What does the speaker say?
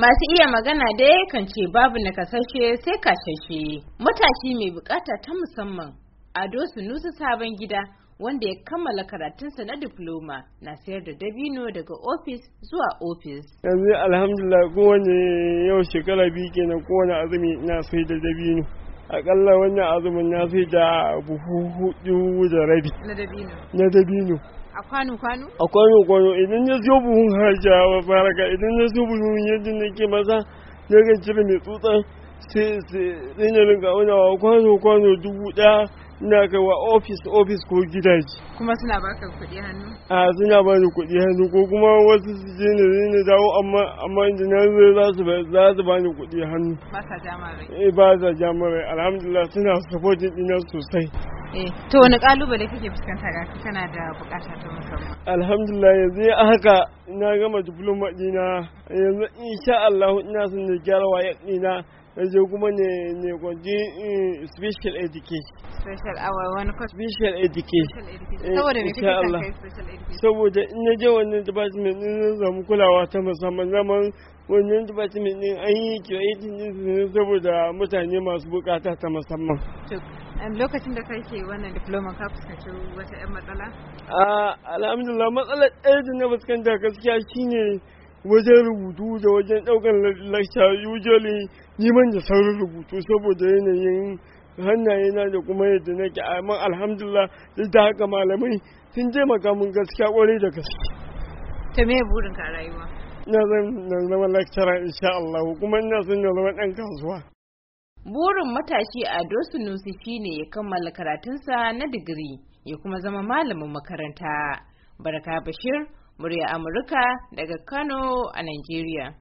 Masu iya magana dai kan ce babu nakasashe sai kashashe. Matashi mai bukata ta musamman Ado Sunusi sabon gida wanda ya kammala karatunsa na diploma na sayar da dabino daga ofis zuwa ofis. Yanzu alhamdulillah kowane yau shekara biyu kenan kowane azumi na sai da dabino. Akalla wannan azumin na sai da buhu hudu da rabi. Na dabino. Na dabino. A kwano-kwano? A kwano-kwano idan ya zo buhun hajjawa faraka idan ya zo buhun yadda nake masa na ga cire mai tsutsan sai sai na rinka aunawa kwano-kwano dubu ɗaya ina kai wa ofis ofis ko gidaje. Kuma suna baka kuɗi hannu? A suna ba ni kuɗi hannu ko kuma wasu su je ne na dawo amma amma inda na zo za su za su ba ni kuɗi hannu. Ba sa jama rai. Eh ba sa jama rai alhamdulillah suna supporting ɗina sosai. Eh to wani kalubale kake fuskanta ga kana da bukata ta musamman? Alhamdulillah yanzu a haka na gama diploma ɗina yanzu insha Allah ina son na gyara wayar ɗina je kuma ne ne gwaji special education Special hour wani course special education Eh, Saboda me insha kake son Allah. kai special education? saboda in na je wannan department din zan samu kulawa ta musamman zaman wannan department din an yi creating din su ne saboda mutane masu bukata ta musamman To, em, lokacin da kake wannan diploma ka fuskanci wata 'yan matsala? a alhamdulillah matsalar ɗaya da na fuskanta gaskiya shine wajen rubutu da wajen ɗaukar lecture usually neman da saurin rubutu saboda yanayin hannaye na da kuma yadda nake amma alhamdulillah duk da haka malamai sun taimaka mun gaskiya kwarai da gaske To me burinka a rayuwa? ina zan na zama lecturer insha Allah kuma ina son na zama ɗan kasuwa Burin matashi Ado Sunusi shine ya kammala karatunsa na digiri ya kuma zama malamin makaranta. Baraka Bashir, murya Amurka daga Kano a Najeriya.